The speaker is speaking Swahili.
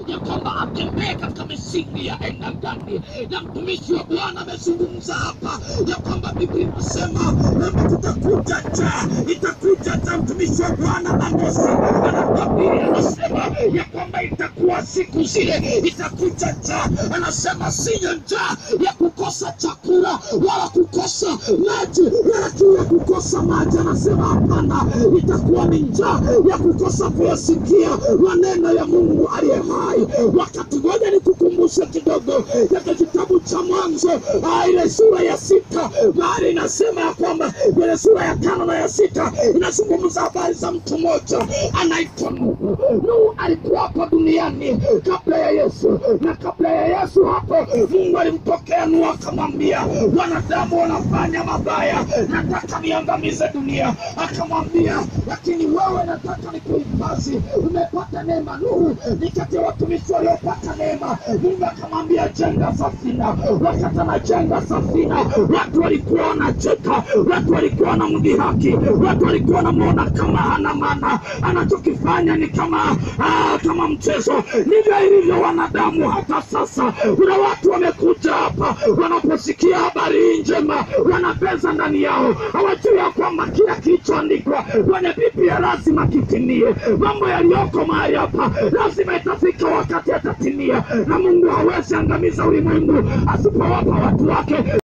ya kwamba atembee katika misingi ya aina gani. Na mtumishi wa Bwana amezungumza hapa ya kwamba Biblia inasema kwamba kutakuja njaa, itakuja njaa. Mtumishi wa Bwana Amosi anatabiri, anasema ya kwamba itakuwa siku zile, itakuja njaa. Anasema siyo njaa ya kukosa chakula wala kukosa maji wala kiu ya kukosa maji. Anasema hapana, itakuwa ni njaa ya kukosa kuyasikia maneno ya Mungu aliye hai. Wakati ngoja nikukumbushe kidogo katika kitabu cha Mwanzo ah, ile sura ya sita, mahali inasema ya kwamba ile sura ya tano na ya sita inazungumza habari za mtu mmoja anaitwa Nuhu. Nuhu alikuwa hapa duniani kabla ya Yesu, na kabla ya Yesu hapo Mungu alimpokea Nuhu akamwambia, wanadamu wanafanya mabaya, nataka niangamize dunia. Akamwambia, lakini wewe nataka nikuhifadhi, umepata neema. Nuhu ni kati ya watumishi waliopata neema. Mungu akamwambia, jenga safina. Wakati anajenga safina, watu walikuwa wanacheka, watu walikuwa wanamdhihaki, watu walikuwa wanamwona kama hana maana, anachokifanya ni kama ah, kama mchezo. Ndivyo ilivyo wanadamu hata sasa. Kuna watu wamekuja hapa, wanaposikia habari hii njema, wanapeza ndani yao, hawajui ya kwamba kila kilichoandikwa kwenye Biblia lazima kitimie. Mambo yaliyoko mahali hapa lazima itafika wakati yatatimia, na Mungu hawezi angamiza ulimwengu asipowapa watu wake